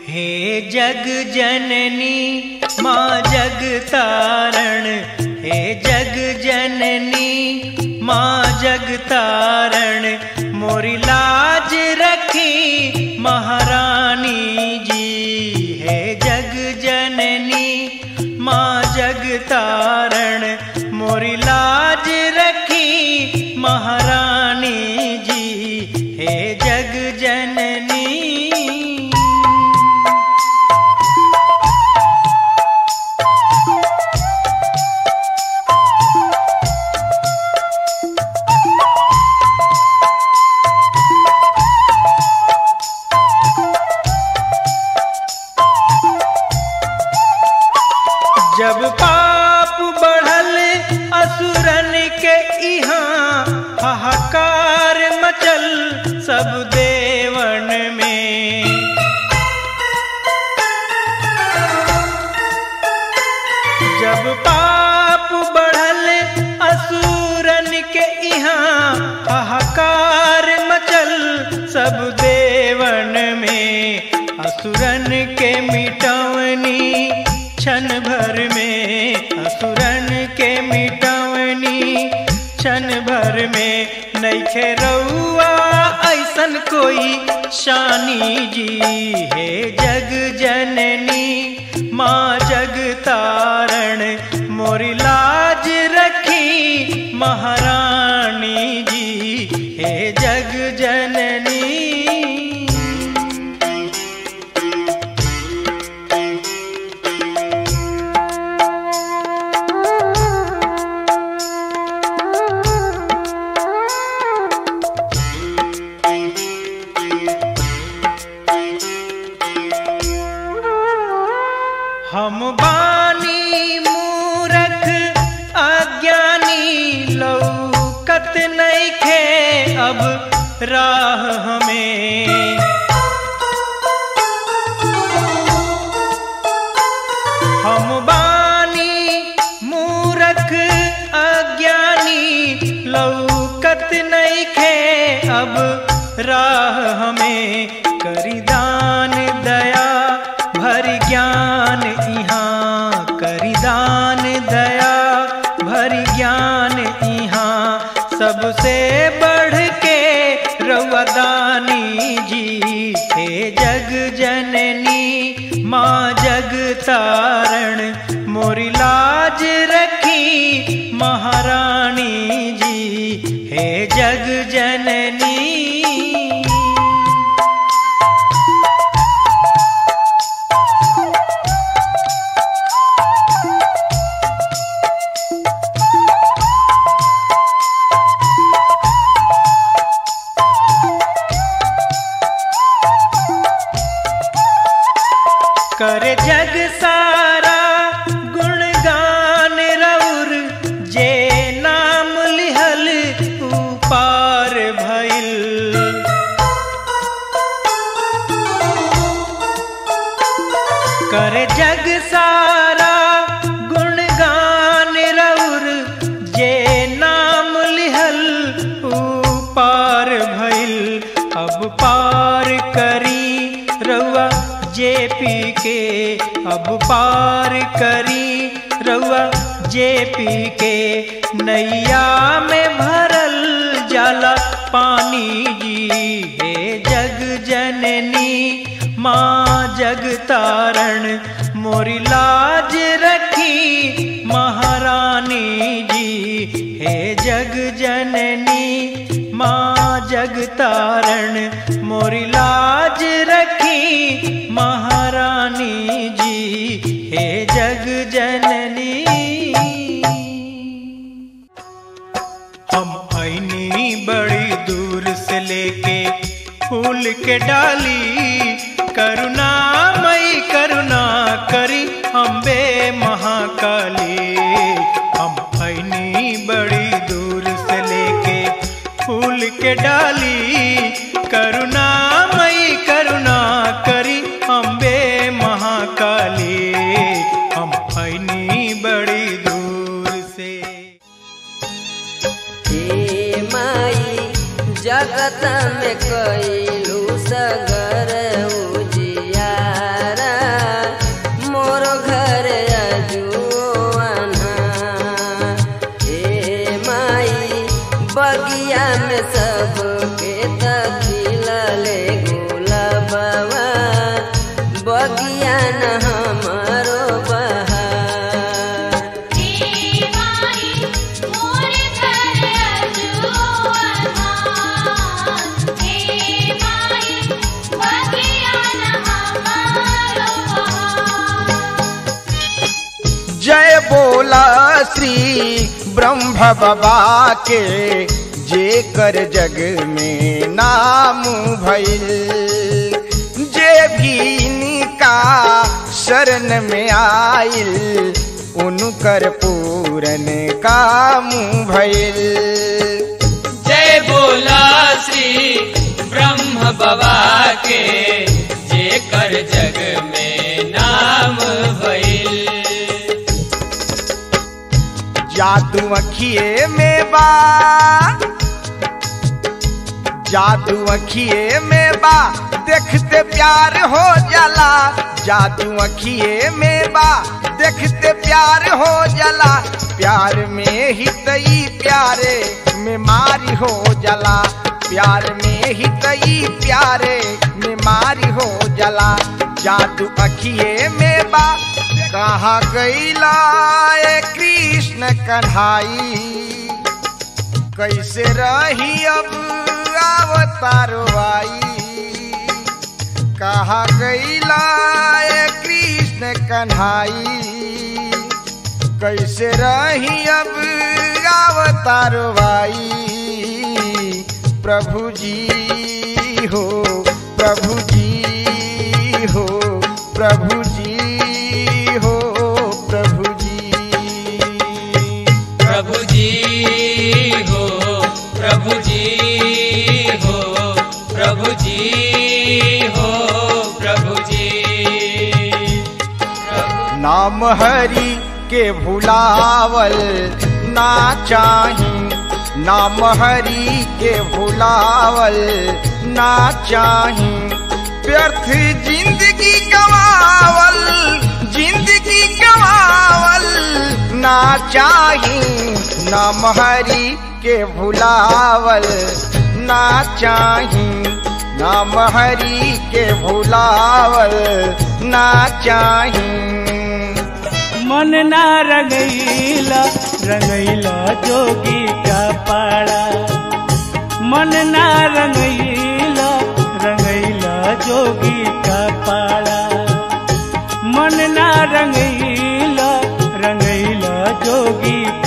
हे जग जननी माँ जग तारण हे जग जननी माँ जग तारण मोरी लाज रखी महारानी जी हे जग जननी माँ जग तारण मोरी लाज रखी महारानी जी हे जग जननी जब पाप बढ़ल असुरन के इहाँ हाहाकार मचल सब देवन में जब पाप बढ़ल असुरन के इहाँ हाहाकार मचल सब देवन में असुरन के मिटवनी क्षण भर में असुरन के मिटवनी क्षण भर में नैखे रउआ ऐसन कोई शानी जी हे जग जननी माँ जग तारण मोरी लाज रखी महारानी जी हे जग जननी हम बानी मूरख अज्ञानी लौकत नैखे अब राह हमें हम बानी मूरख अज्ञानी लौकत नैखे अब राह हमें करी दान दया भरी ज्ञान इहाँ करी दान दया भरी ज्ञान इहाँ सबसे बढ़ के रउदानी जी हे जग जननी माँ जग तारण मोरी लाज रखी महारानी जी हे जग जननी कर जग सारा गुणगान रउर जे नाम लिहल ऊ पार भइल कर जग सारा गुणगान रउर जे नाम लिहल ऊ पार भइल अब पार करी रउआ जे पी के अब पार करी रउआ जे पी के नैया में भरल जाला पानी जी हे जग जननी माँ जग तारण मोरी लाज रखी महारानी जी हे जग जननी माँ जग तारण मोरी लाज रखी महारानी जी हे जग जननी हम ऐनी बड़ी दूर से लेके फूल के डाली करुणा मई करुणा करी अम्बे महाकाली हम ऐनी बड़ी दूर से लेके फूल के डाली करुणा मई करुणा करी अम्बे महाकाली हम ऐनी बड़ी दूर से हे माई जगत में कैलू सगर उजियार बोला श्री ब्रह्म बाबा के जे कर जग में नाम भइल जे भी इनका शरण में आइल उनकर पूरन काम भइल जय बोला श्री ब्रह्म बाबा के जे कर जग में नाम भइल जादू अखिए में बा जादू अखिए में बा देखते प्यार हो जाला जादू अखिए में बा देखते प्यार हो जाला प्यार में ही तई प्यारे में मारी हो जाला प्यार में ही तई प्यारे में मारी हो जाला जादू अखिए में बा कहाँ गईला ए कृष्ण कन्हाई कैसे रही अब अवतारो आई कहा गईला ए कृष्ण कन्हाई कैसे रही अब अवतारो आई प्रभु जी हो प्रभु जी हो प्रभु जी हो प्रभु जी प्रभु जी हो प्रभु जी हो प्रभु जी हो प्रभु जी नाम हरि के भुलावल ना चाही नाम हरि के भुलावल ना चाही व्यर्थ जिंदगी गवावल जिंदगी गवावल ना चाही नाम हरि के भुलावल ना चाही नाम हरि के भुलावल ना चाही मन ना रंगैला रंगैला जोगी का पाड़ा मन ना रंगैला रंगैला जोगी का पाड़ा मन ना रंगैला रंगैला जोगी